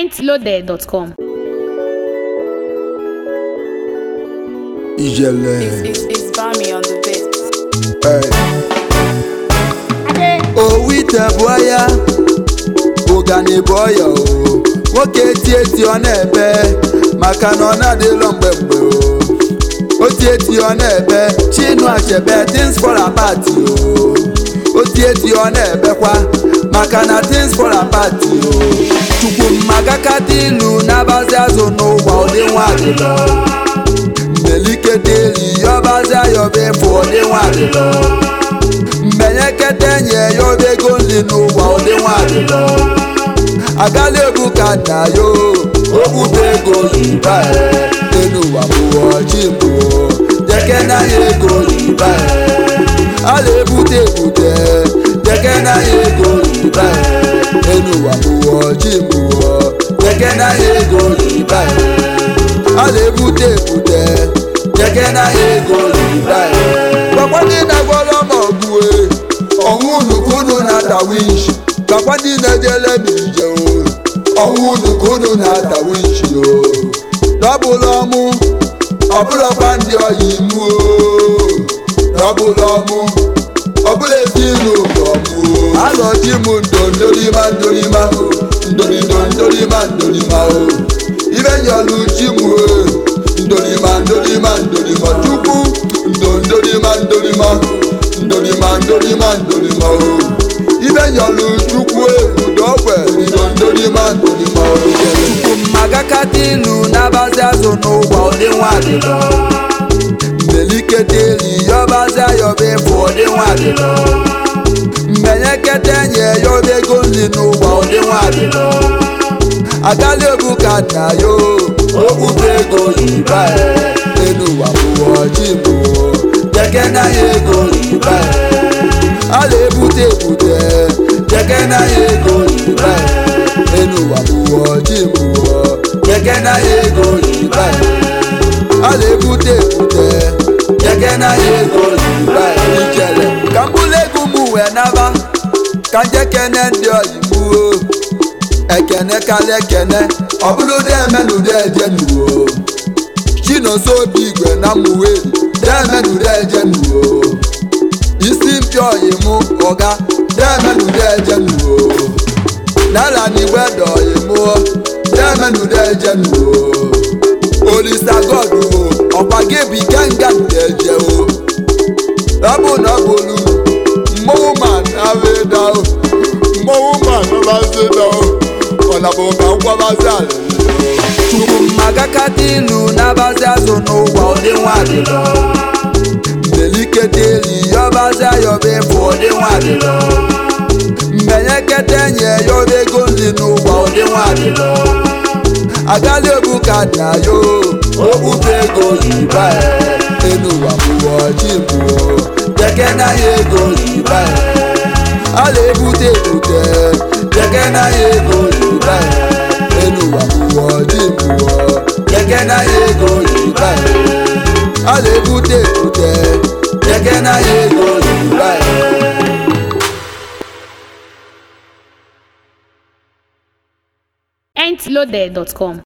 pointloaded.com. Ìjẹ̀lẹ̀. It's, it's, it's Bami on the beat. Ẹ̀. Owu itebu aya ụgani bụ ọya o nwoke eti eti ọ na-ebe maka na ọ na-adịlọ mgbe mgbe o oti eti ọ na-ebe chinu achebe things fall apart o oti eti ọ na-ebekwa maka na things fall apart o chukwu mmagakata ilu na-abazi azụ n'ụwa ụdị nwa adịlọ mmelikete eli yọbazi ayọba efu ụdị nwa adịlọ mmenyekete nye yọba ego nri n'ụwa ụdị nwa adịlọ agala egwu ka nna yo ogbube ego yiba enu ụwa mụọ chi mụọ jeke na ya ego yiba a na-ebute ebute jeke na ya ego yiba enu ụwa mụọ chi mụọ jeke na ya ego yiba a na-ebute ebute jeke na ya ego yiba gwakwa ndị na-agwọrọ m ọgụ e ọnwụ unu unu na-ata winch gwakwa ndị na-ejele n'ije o ọnwụ unu unu na-ata winch o dọbụlụ ọmụ ọbụlọkwa ndị ọyị mụ o dọbụlụ ọmụ ọbụla ezinụ ọmụ o alọji m ndondorima ndorima o ndorido ndorima ndorima o ibe nyọlụ chi m o ndorima ndorima ndorima chukwu ndondorima ndorima ndorima ndorima ndorima o ibe nyọlụ chukwu ebudo ogbe ndondorima ndorima o chukwu mmagakata ilu na-abazi azụ n'ụwa ụdị nwa adịlọ mmelikete eli yọbazi ayọba efu ụdị nwa adịlọ mmenyekete nye yọba ego nri n'ụwa ụdị nwa adịlọ agala egwu ka nna yo ogbube ego yiba enu ụwa mụọ chi mụọ jeke na ya ego yiba a na-ebute ebute jeke na ya ego yiba enu ụwa mụọ chi mụọ jeke na ya ego yiba a na-ebute ebute jeke na ya ego yiba ijele ka mbụlụ ego m wee naba ka njekene ndị oyibo ekene kalịa ekene ọbụlụdị emenụdị ejenuwo chinoso obi igwe na mmuweri demenụdị ejenuwo isi mpịa ọyịmụ ọga demenụdị ejenuwo nala n'igwe dị ọyịmụ demenụdị ejenuwo olisa goduwo ọkwa gị bụ ikenga ndị ejewo ọbụ na ọ bụlu mmọnwụ ma na-abịa mmọnwụ ma na-abịa ọ̀nà bò kà ń kwábàzí àlè. Chukwu mmagakata ilu na-abazi azụ n'ụwa ụdị nwa adịlọ. Mmelikete eli yọbazi ayọba efu ụdị nwa adịlọ. Mmenyekete nye yọba ego nri n'ụwa ụdị nwa adịlọ. Agala egwu ka nna yo ogbube ego yiba enu ụwa mụọ chi mụọ jeke na ya ego yiba a na-ebute ebute jeke na ya ego yiba enu ụwa mụọ ji mụọ jeke na ya ego yiba a na-ebute ebute jeke na ya ego yiba pointloaded.com.